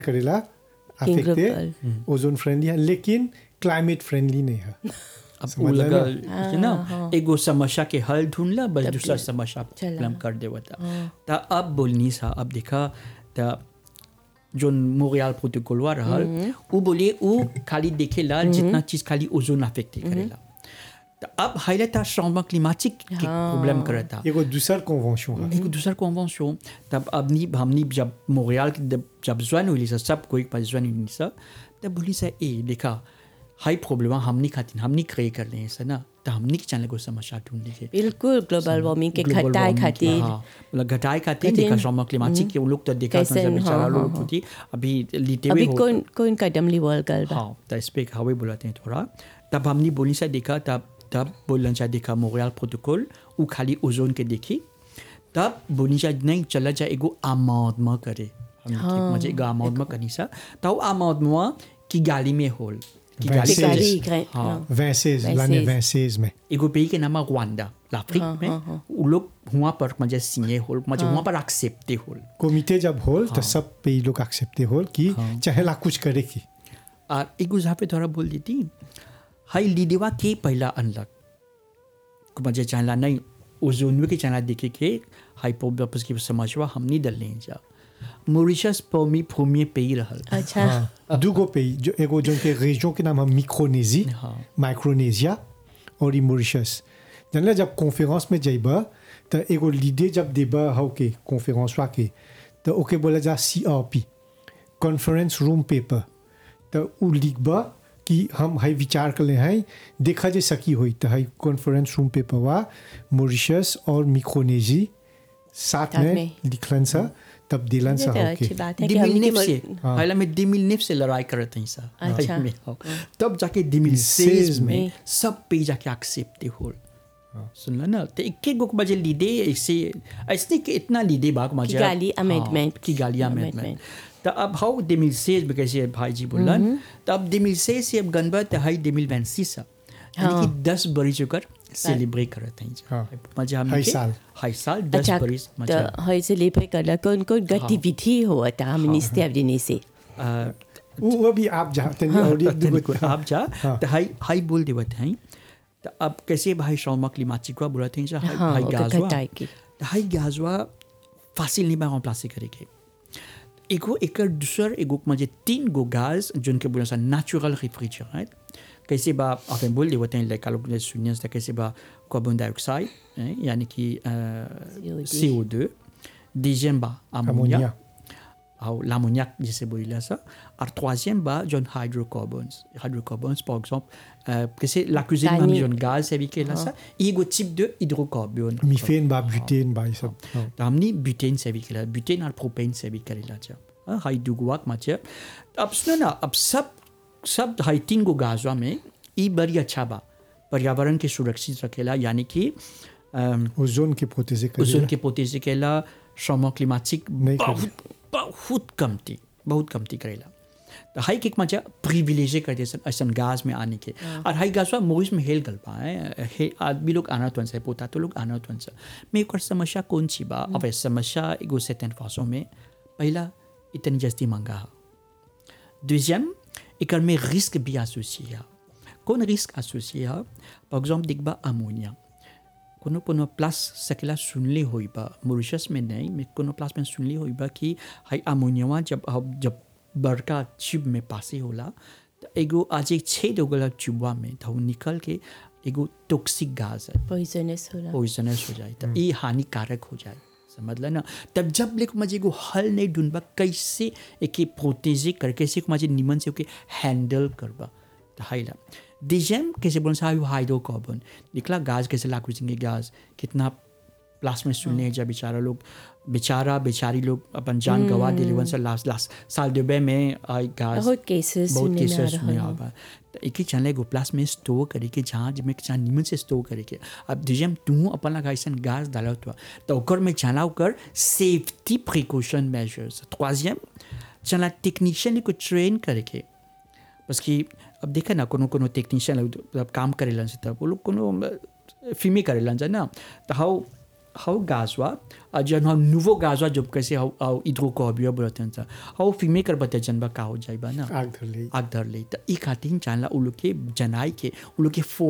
करेला King अफेक्टे Global. Ozone friendly है लेकिन क्लाइमेट फ्रेंडली नहीं है अब समझ वो लो लगा ना? कि ना एगो समस्या के हल ढूंढला बस तब दूसरा ये समस्या चला। प्रॉब्लम कर देवा था ता अब बोलनी सा अब देखा ता जो मोरियल प्रोटोकॉल वा रहल वो बोले वो खाली देखेला जितना चीज खाली ओजोन अफेक्ट करेला तो अब हाइले ता चेंजमेंट क्लिमेटिक के प्रॉब्लम करता एगो दूसर कन्वेंशन है एक दूसरा कन्वेंशन तब अपनी हमनी जब मोरियल के जब- जब ज्वाइन हुई सा सब कोई पास ज्वाइन हुई सा तब बोली सा ए देखा हाई प्रॉब्लम हमनी खातिर हमनी क्रिएट कर ले सा ना तो हमनी के चैनल को समस्या ढूंढ लेके बिल्कुल ग्लोबल वार्मिंग के Global घटाए warming खातिर हाँ, मतलब घटाए खातिर खातिर, देखा चेंजमेंट क्लिमेटिक के वो लोग तो देखा कैसे, था जब बेचारा हाँ, लोग हाँ, होती अभी लीटे हुए अभी हो कौन कौन कदम लिवल गल बा हाँ तो इस पे हवे बुलाते हैं थोड़ा तब हमने बोली सा देखा तब तब बोलना चाह देखा मोरियल प्रोटोकॉल वो खाली ओजोन के देखी तब बोली सा नहीं चला जा एगो आमादमा करे हमने हाँ, मुझे एगो आमादमा करनी सा तो वो आमादमा की गाली में होल की गाली वैसे- गाली में ग्रे- हाँ हाँ। वैसेज Vinces. लाने वैसेज में एगो pays के नाम है rwanda l'Afrique हाँ, में हाँ, हाँ। वो लोग वहाँ पर मुझे सिंगे होल मुझे वहाँ पर एक्सेप्टे होल कमिटे जब होल तो सब पे ये लोग एक्सेप्टे होल कि चाहेला कुछ करे की और एक गुजरा पे थोड़ा बोल देती हाई लीडेवा के पहला अनलक को मुझे चाहला नहीं ओजोन के चाहला देखे के हाई पोबस की समझवा हम नहीं डल लें जा मॉरिशस पमी भूमि पे ही रहल अच्छा हाँ दूगो पे जो एगो जो के रेजियन के नाम है मिक्रोनेजी हाँ। माइक्रोनेशिया और ई मॉरिशस जानला जब कॉन्फ्रेंस में जाइबा तो एगो लीडर जब देबा हो के कॉन्फ्रेंस वा के तो ओके बोला जा सीआरपी कॉन्फ्रेंस रूम पेपर तो उ लिखबा कि हम हाई विचार कर ले हैं देखा जे सकी हुई तो हाई कॉन्फ्रेंस रूम पेपर वा मॉरिशस और मिक्रोनेजी साथ साथ में में। लिखलन सा तब दिलन ये सा तो हो अच्छी के बात है कि हमने दिमिल के से मर- हाँ। पहला में दिमिल से लड़ाई करते हैं सा अच्छा। में हो। तब जाके दिमिल सेज में में। सब पे जाके एक्सेप्टे होल सुन लो ना तो एक एक गो बजे लीडे ऐसे ऐसे कि इतना लीडे बाग मजा किगाली amendment। की गाली Amendment। अमेंडमेंट तो अब हाउ दिमिल सेज में कैसे भाई जी बोलन तो अब दिमिल सेज से अब गनबा तो हाई दिमिल वैंसी सा यानी कि दस बरी चुकर सेलिब्रेट करते हैं हाँ। मजा हम हाई साल। हाई साल दस अच्छा बरी मजा तो है से लेपे करला कौन कौन गतिविधि हुआ था हमने स्टेप देने से अ, वो अभी आप जाते हैं और एक दूगो तनिको आप जा हाँ। तो हाई हाई बोल देवत हैं तो अब कैसे भाई शौमा क्लिमाचिक को बोलते हैं जा हाई हाँ, हाई ओके, गाजवा घटाए के। तो हाई गाजवा फासिल नहीं बा प्लासे करेके एगो एकर दूसर एगो मुझे तीन गो गाज जिनके बोले सा नेचुरल रेफ्रिजरेंट कैसे बा आप बोल देवते हैं लाइक आलोक ने सुनिए था कैसे बा कार्बन डाइऑक्साइड हैं, यानी कि CO2. सी ओ दो डिजियम बा ammonia ammonia ou l'ammoniac, je sais pas, ça. Et troisième, bah, John hydrocarbons. Hydrocarbons, par exemple, euh, que c'est la cuisine, Tani. même John gaz, c'est avec là, ça. Et il y a un type de hydrocarbone. Methane बा butane बा ये सब हाँ। तो हमने butane से भी करा ब्यूटेन और प्रोपेन से भी करेला जा हाँ, हाई दुगुआक माचे अब सुनो ना अब सब सब हाई तीन गो गाजवा में ई बड़ी अच्छा बा पर्यावरण के सुरक्षित रखेला यानी कि अम, ओजोन के प्रोटेजे ओजोन कर के पोतेजे केला श्रम क्लिमाटिक नहीं करे। बहुत बहुत कमती बहुत कमती करेला तो हाई किक मजा प्रिविलेज करते सन ऐसा गाज में आने के और हाई गाज मोइस में हेल गल पाए हे आदमी लोग आना तुन से पोता तो लोग आना तुन से मैं एक और समस्या कौन सी बा अब ये समस्या एगो सेतन फासों में पहला इतनी जस्ती महंगा है Deuxième, एक में रिस्क भी एसोसिए है कौन रिस्क एसोसिए है फॉर एग्जाम्पल दिखबा अमोनिया कोनो कोनो प्लस सकेला सुनले होई बा मॉरिशस में नहीं मैं कोनो प्लस में सुनले होई बा कि हाई अमोनिया जब अब जब बड़का ट्यूब में पासे होला तो एगो आज एक छेद हो गला ट्यूबवा में तो वो निकल के एगो टॉक्सिक गैस है पॉइजनस होला पॉइजनस हो जाए तो ये हानिकारक हो जाए समझ ल ना तब जब लेक मजे को हल नहीं ढूंढबा कैसे एक प्रोटेजे कर कैसे मजे निमन से ओके हैंडल करबा तो हाइला डिजेम कैसे बोल सा हाइड्रोकार्बन निकला गाज कैसे लाखों सिंगे गाज कितना लास्ट में सुनने हैं जब बेचारा लोग बेचारा बेचारी लोग अपन जान गवा दिले वन से लास्ट लास्ट साल दुबई में आई गाज बहुत केसेस बहुत सुनने में आ केसेस रहा में है आवा तो एक ही चैनल एगो प्लास में स्टोर करे के जहाँ जब जहाँ निमन से स्टोर करे के अब डिजेम तू अपन लगा ऐसा गैस डाला हुआ तो ओकर में चला ओकर सेफ्टी प्रिकॉशन मेजर्स ट्रोजियम चला टेक्नीशियन को ट्रेन करे के बस कि अब देखे ना कोनो कोनो टेक्नीशियन जब काम करेलन से तब वो लोग कोनो फिल्मी करेलन जा ना तो हाउ हाउ गाजवा और जन हम नुवो गाजवा जब कैसे हाउ हाउ इधरो को अबियो बोलते हैं हाउ फिमे कर बते जनबा का हो जाइबा ना आग धर ले आग धर ले त ई खातिर चाहला उ लोग के जनाई के उ लोग के